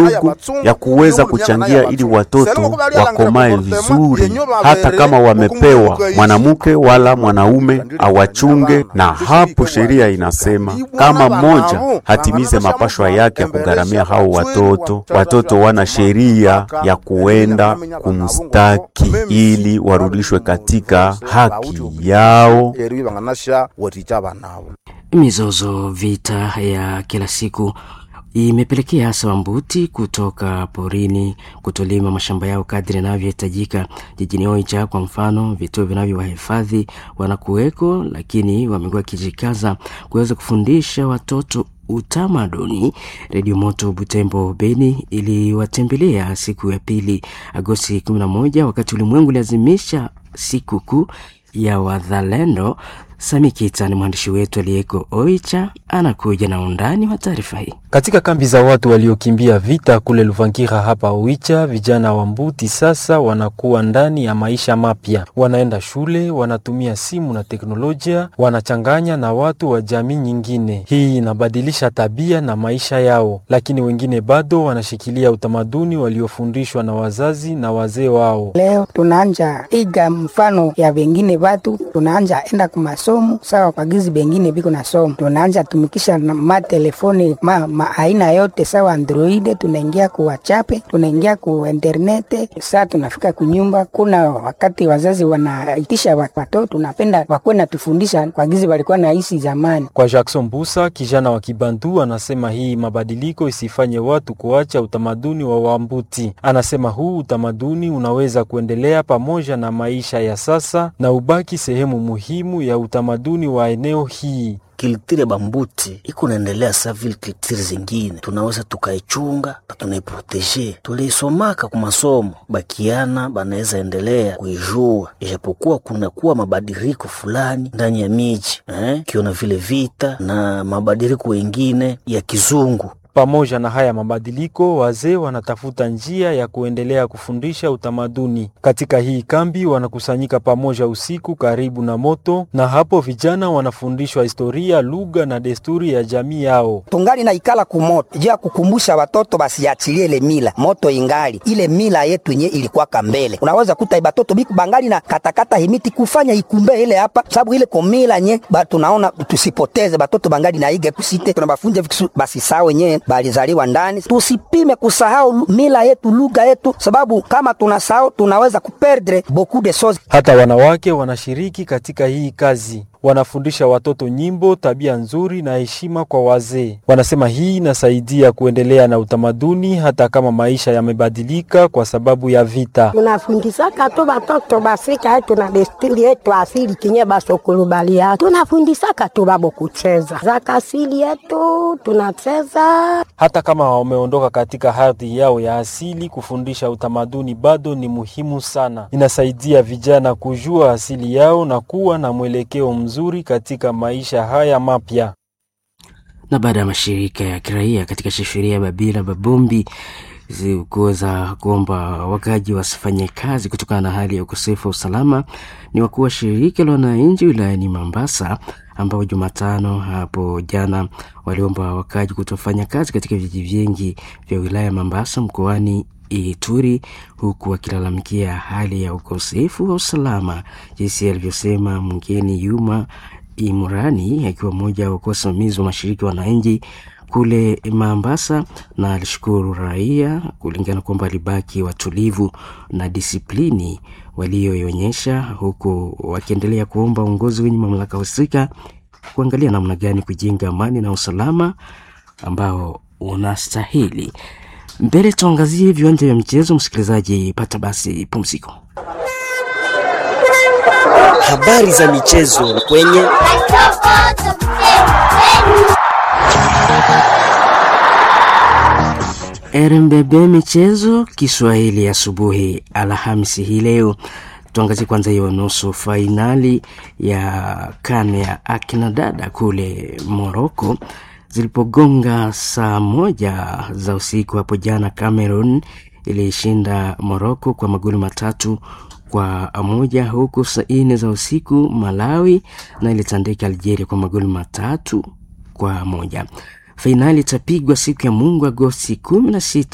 ndugu ya kuweza kuchangia ili watoto wakomae vizuri, hata kama wamepewa mwanamke wala mwanaume awachunge. Na hapo sheria inasema kama mmoja hatimize mapashwa yake ya kugharamia hao watoto, watoto wana sheria ya kuenda kumstaki ili warudishwe katika haki yao. Mizozo, vita ya kila siku imepelekea hasa Wambuti kutoka porini kutolima mashamba yao kadri yanavyohitajika. Jijini Oicha kwa mfano, vituo vinavyowahifadhi wanakuweko, lakini wamekuwa wakijikaza kuweza kufundisha watoto utamaduni. Redio Moto Butembo Beni iliwatembelea siku ya pili Agosti 11 wakati ulimwengu uliazimisha siku kuu ya wazalendo. Sami Kita ni mwandishi wetu aliyeko Oicha, anakuja na undani wa taarifa hii. Katika kambi za watu waliokimbia vita kule Luvangira hapa Oicha, vijana wa Mbuti sasa wanakuwa ndani ya maisha mapya. Wanaenda shule, wanatumia simu na teknolojia, wanachanganya na watu wa jamii nyingine. Hii inabadilisha tabia na maisha yao, lakini wengine bado wanashikilia utamaduni waliofundishwa na wazazi na wazee wao. Leo tunaanja iga mfano ya wengine watu, tunaanja enda kumasomo sawa kwa gizi bengine biko na somo, tunaanja tumikisha na matelefoni ma, ma aina yote sawa Android, tunaingia ku WhatsApp, tunaingia ku internete. Saa tunafika kunyumba, kuna wakati wazazi wanaitisha watoto, tunapenda wakuwe natufundisha kwa gizi walikuwa naishi zamani. Kwa Jackson Busa, kijana wa Kibantu, anasema hii mabadiliko isifanye watu kuacha utamaduni wa Wambuti. Anasema huu utamaduni unaweza kuendelea pamoja na maisha ya sasa na ubaki sehemu muhimu ya utamaduni wa eneo hii. Kiltire bambuti iko naendelea sa vile kiltire zingine, tunaweza tukaichunga na tunaiproteje. Tuliisomaka ku masomo, bakiana banaweza endelea kuijua, ijapokuwa kunakuwa mabadiliko fulani ndani ya miji eh, kiona vile vita na mabadiliko wengine ya kizungu pamoja na haya mabadiliko, wazee wanatafuta njia ya kuendelea kufundisha utamaduni. Katika hii kambi wanakusanyika pamoja usiku karibu na moto, na hapo vijana wanafundishwa historia, lugha na desturi ya jamii yao. tungali na ikala kumoto juu ya kukumbusha watoto basiachilie ile mila moto ingali ile mila yetu yenye ilikuwaka mbele. Unaweza kuta batoto biku bangali na katakata himiti kufanya ikumbe ile hapa, sababu ile komila nye ba, tunaona tusipoteze batoto bangali na iga kusite tunabafunja vikisu basi sawa wenyewe balizaliwa ndani. Tusipime kusahau mila yetu lugha yetu, sababu kama tunasahau tunaweza kuperdre beaucoup de choses. Hata wanawake wanashiriki katika hii kazi wanafundisha watoto nyimbo, tabia nzuri na heshima kwa wazee. Wanasema hii inasaidia kuendelea na utamaduni hata kama maisha yamebadilika kwa sababu ya vita. tunafundisaka tu batoto basika yetu na desturi yetu asili kinye basokulubalia tunafundisaka tu babo kucheza zaka asili yetu tunacheza Hata kama wameondoka katika ardhi yao ya asili, kufundisha utamaduni bado ni muhimu sana. Inasaidia vijana kujua asili yao na kuwa na mwelekeo mzuri katika maisha haya mapya. na baada ya mashirika ya kiraia katika shefuria ya Babila Babombi kuweza kuomba wakaji wasifanye kazi kutokana na hali ya ukosefu wa usalama, ni wakuu wa shirika la wananchi wilayani Mambasa ambao Jumatano hapo jana waliomba wakaji kutofanya kazi katika vijiji vingi vya wilaya ya Mambasa mkoani Ituri, huku wakilalamikia hali ya ukosefu wa usalama, jinsi alivyosema mgeni Yuma Imurani akiwa mmoja wa wasimamizi wa mashirika ya wananchi kule Mombasa, na alishukuru raia kulingana kwamba alibaki watulivu na disiplini walioionyesha, huku wakiendelea kuomba uongozi wenye mamlaka husika kuangalia namna gani kujenga amani na usalama ambao unastahili. Mbele tuangazie viwanja vya michezo. Msikilizaji, pata basi pumziko. Habari za michezo kwenye RMBB michezo Kiswahili asubuhi Alhamisi hii leo. Tuangazie kwanza hiyo nusu fainali ya kane ya akina dada kule Moroko zilipogonga saa moja za usiku hapo jana. Cameroon ilishinda Moroko kwa magoli matatu kwa moja, huku saa nne za usiku Malawi na ilitandika Algeria kwa magoli matatu kwa moja. Fainali itapigwa siku ya Mungu Agosti kumi na sita